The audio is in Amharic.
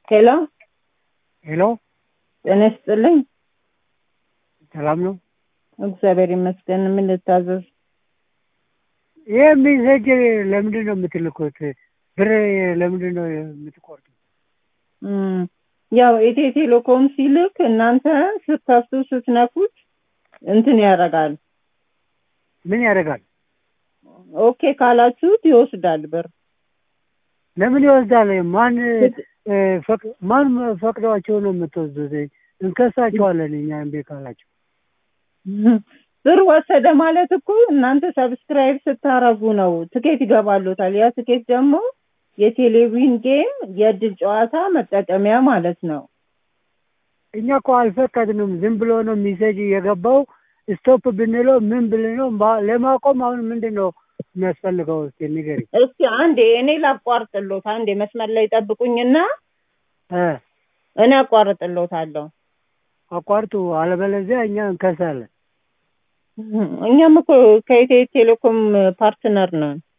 ሄሎ ሄሎ ጤና ይስጥልኝ። ሰላም ነው? እግዚአብሔር ይመስገን። ምን ልታዘዝ? ይህ ሜሴጅ ለምንድን ነው የምትልኩት? ብር ለምንድን ነው የምትቆርጡ? እም፣ ያው ኢትዮ ቴሌኮም ሲልክ እናንተ ስትከፍቱ ስትነኩት እንትን ያደርጋል። ምን ያደርጋል? ኦኬ ካላችሁት ይወስዳል ብር። ለምን ይወስዳል? ማን እ፣ ፈቅ- ማን ፈቅዷቸው ነው የምትወስዱት? እንከሳቸዋለን እኛ እምቢ ካላቸው። ብር ወሰደ ማለት እኮ እናንተ ሰብስክራይብ ስታረጉ ነው ትኬት ይገባሉታል። ያ ትኬት ደግሞ የቴሌቪዥን ጌም የእድል ጨዋታ መጠቀሚያ ማለት ነው። እኛ እኮ አልፈቀድንም። ዝም ብሎ ነው ሜሴጅ የገባው። ስቶፕ ብንለው ምን ብንለው ማ- ለማቆም አሁን ምንድን ነው የሚያስፈልገው? እስኪ ንገሪኝ። እስኪ አንዴ እኔ ላቋርጥሎት፣ አንዴ መስመር ላይ ጠብቁኝና እ፣ እኔ አቋርጥሎታለሁ። አቋርጡ፣ አለበለዚያ እኛ እንከሳለን። እኛም እኮ ከኢትዮ ቴሌኮም ፓርትነር ነን።